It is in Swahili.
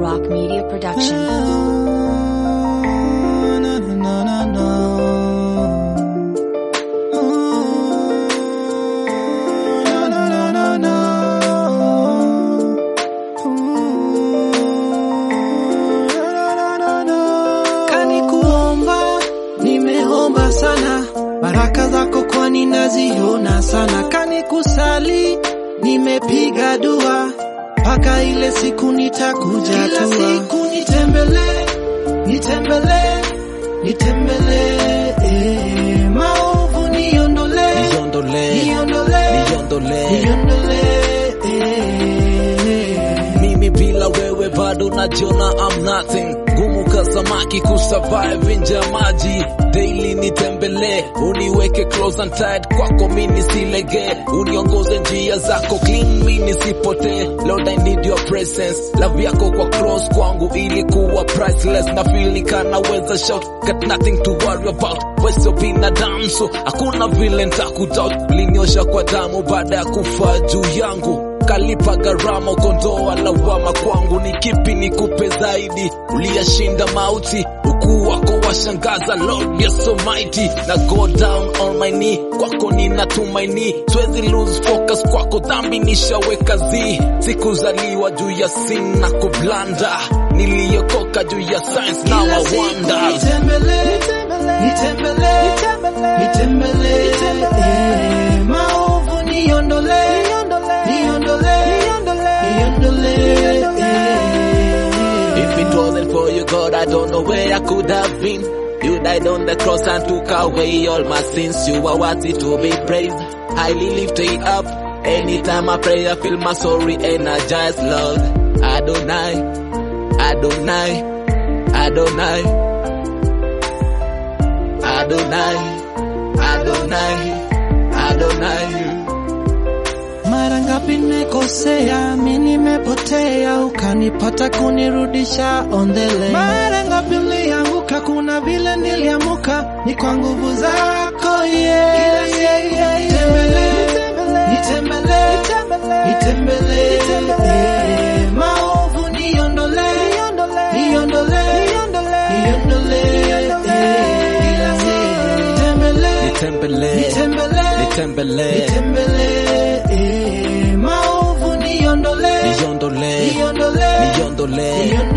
Rock Media Production. Kani kuomba, nimeomba sana, baraka zako kwani naziona sana. Kani kusali, nimepiga dua, mpaka ile siku nitakuja Kila tua. siku nitembele, nitembele, nitembele, eh, maovu niondole, Niondole, niondole, niondole. niondole, eh. Mimi bila wewe bado najiona I'm nothing. Ngumu ka samaki kusurvive nje ya maji. Daily nitembelee, uniweke close and tight kwako mimi silege, uniongoze njia zako clean mimi nisipotee. Lord I need your presence, love yako kwa cross kwangu ili kuwa priceless. Na feel ni kana weza shout, got nothing to worry about. Wewe sio binadamu so hakuna vile nitakudoubt. Uliniosha kwa damu baada ya kufa juu yangu kalipa gharama ukondoa lawama kwangu ni kipi nikupe zaidi uliyashinda mauti ukuu wako washangaza lord you're so mighty na go down on my knee kwako ninatumaini siwezi lose focus kwako dhambi nishaweka zi sikuzaliwa juu ya sin na kublanda niliyokoka juu ya science now Kila I siku wonder nitembele, nitembele, nitembele, eh, maovu niondole, niondole, niondole, eh. If it wasn't for you, God, I don't know where I could have been. You died on the cross and took away all my sins. You are worthy to be praised, highly lifted up. Anytime I pray, I feel my soul re-energized, Lord. Adonai, Adonai, Adonai, Adonai, Adonai, Adonai. Mara ngapi nimekosea, mi nimepotea, ukanipata kunirudisha on the lane. Mara ngapi nilianguka, kuna vile niliamuka, ni kwa nguvu zako yeah. Kila siku nitembele, nitembele, nitembele, eh, maovu niondole, niondole, niondole, eh, kila siku nitembele, Nitembele, nitembele, nitembele, nitembele, eh, maovu niondole, niondole, niondole, niondole. niondole,